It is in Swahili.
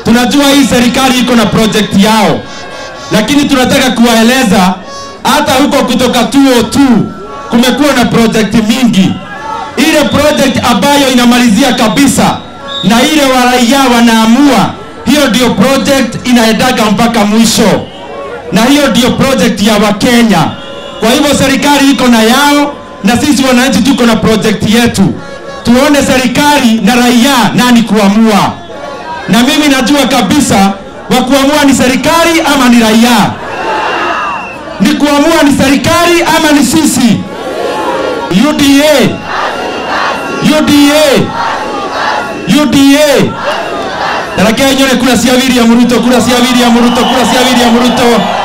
Tunajua hii serikali iko na project yao, lakini tunataka kuwaeleza hata huko kutoka 202 kumekuwa na project mingi. Ile project ambayo inamalizia kabisa na ile waraia wanaamua, hiyo ndio project inaendaga mpaka mwisho, na hiyo ndio project ya Wakenya. Kwa hivyo serikali iko na yao na sisi wananchi tuko na project yetu. Tuone serikali na raia nani kuamua, na mimi najua kabisa wa kuamua ni serikali ama ni raia. Ni kuamua ni serikali ama ni sisi? UDA, UDA, UDA. Tarakea nyone kura cia William Ruto, kura cia William Ruto, kura cia William Ruto.